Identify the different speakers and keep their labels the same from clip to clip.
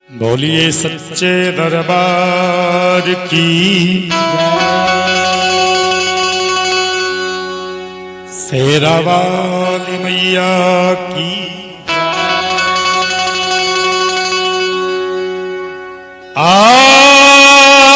Speaker 1: बोलिए सच्चे दरबार की शेरा वाली मैया की आ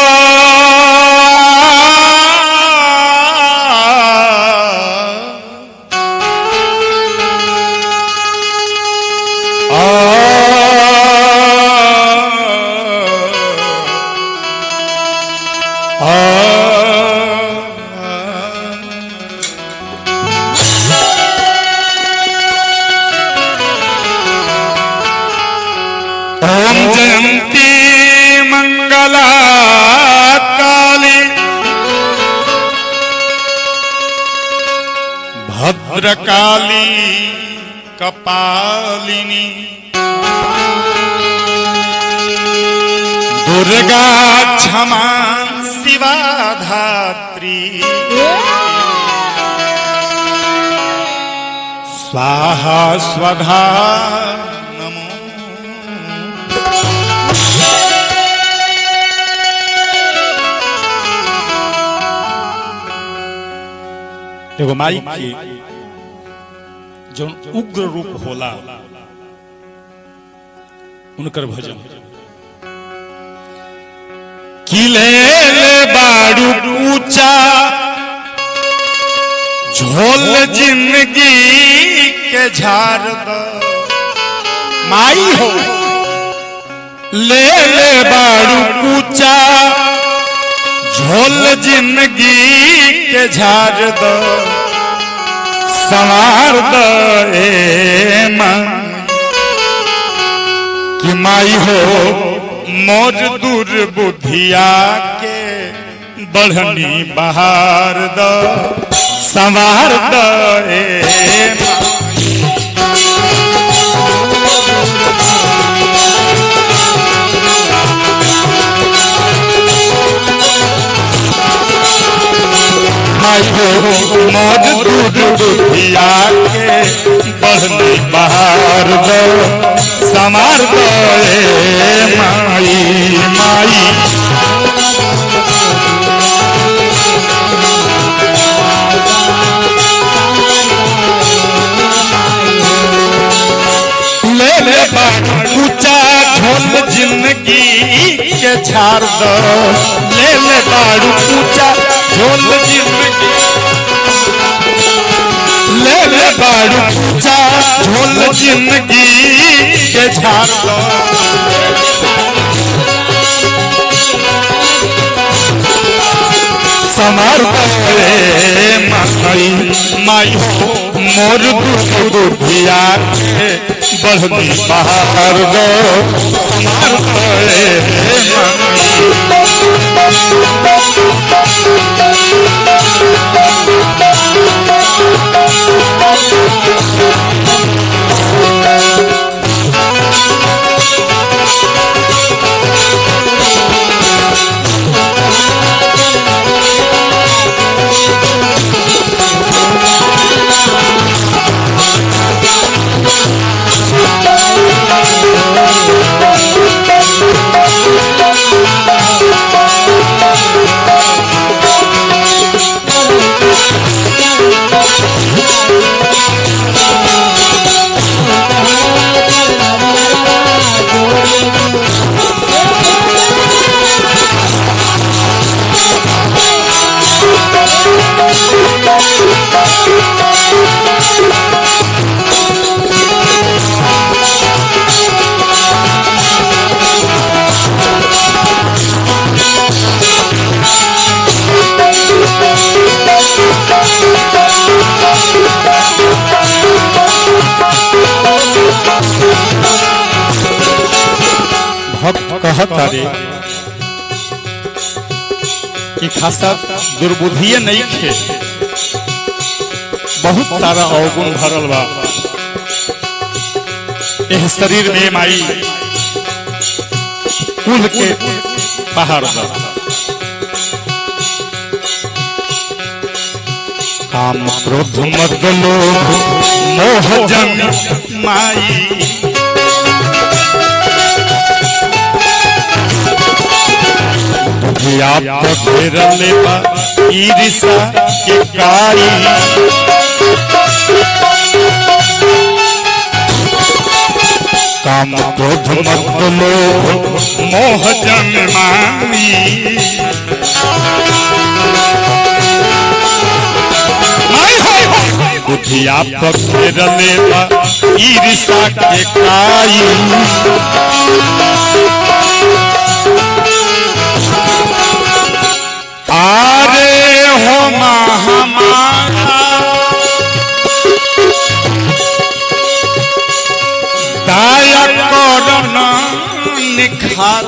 Speaker 1: ओम जयंती मंगला काली भद्रकाली कपालिनी दुर्गा क्षमा शिवा धात्री स्वाहा स्वधा नमो एगो माई के जो उग्र रूप होला उनकर भजन किले ले बाड़ू ऊंचा झोल जिंदगी के झाड़ दो माई हो ले ले बाड़ू ऊंचा झोल जिंदगी के झाड़ दो संवार दो ए माँ कि माई हो मोर दुर्बुद्धिया के बढ़नी बहार द संवार द ए माँ। माई हो मोर दुर्बुद्धिया के बढ़नी बहार द संवार द ए माई माई ले ले बात ऊंचा झोल जिंदगी के झाड़ दो ले ले बाड़ू ऊंचा झोल जिंदगी ले ले बाड़ू ऊंचा झोल जिंदगी के झाड़ दो समार करे माई माई हो मोर दुर्बुद्धिया के बढ़नी बहार दो समार करे माई भक्त कहता रे कि खासा दुर्बुद्धिए नहीं खे बहुत सारा अवगुण भरल बा एह शरीर में माई कुल के पहाड़ बा काम क्रोध मद लोभ मोह जन माई बुधिया पकड़ले बा ईर्षा के काई काम क्रोध मत लोभ मोह जन्माई बुधिया पकड़ले बा ईर्षा के काई आरे हो हमारा दाया करन निखार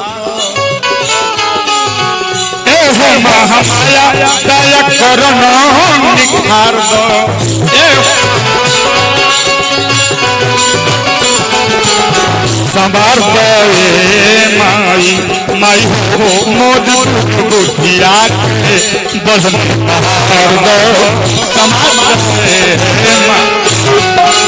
Speaker 1: ए हो महामाया दाया करन निखार ए संभार गए माई माई हो मोद बुधिया के बदन हार दो संभार गए माई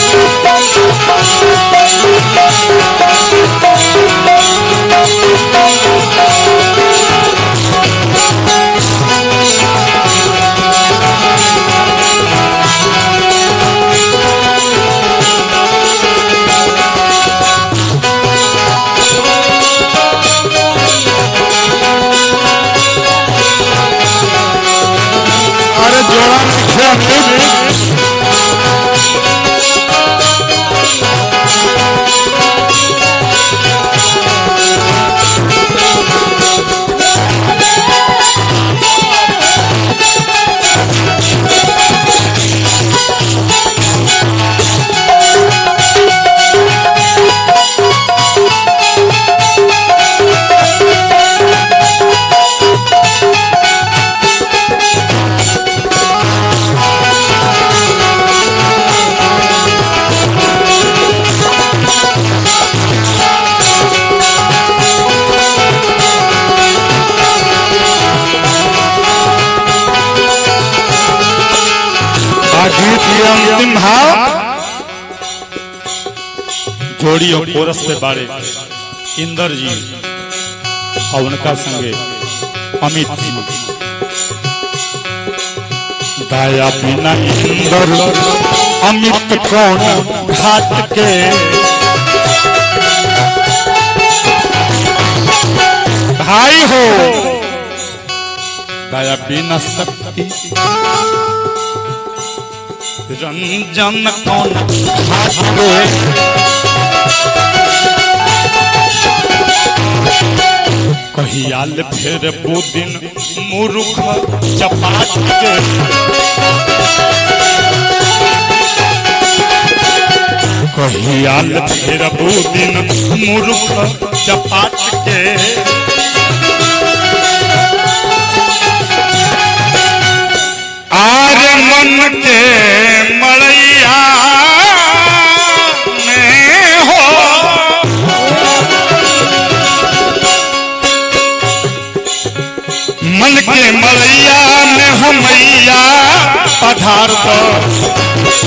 Speaker 1: अरे जोड़ा मुखिया गीत के अंतिम भाव जोड़ी और कोरस पे बारे इंदर जी और उनका संगे अमित जी दया बिना इंदर अमित कौन घाट के भाई हो दया बिना शक्ति रंजन कौन घाट के कहियाल फेर बुदिन मूर्ख चपाट के कहियाल फेर बुदिन मूर्ख चपाट के आर मन के मड़ैया में हो मन के मड़ैया में हमैया पधार दो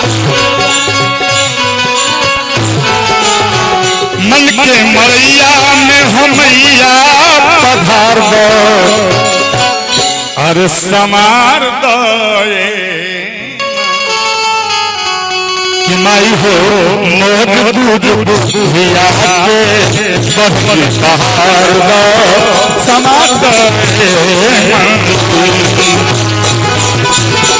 Speaker 1: मन के मड़ैया में हमैया पधार दो अरे समार दे कि माई हो मोर दूध बुधिया के बहन सहार दो समार दे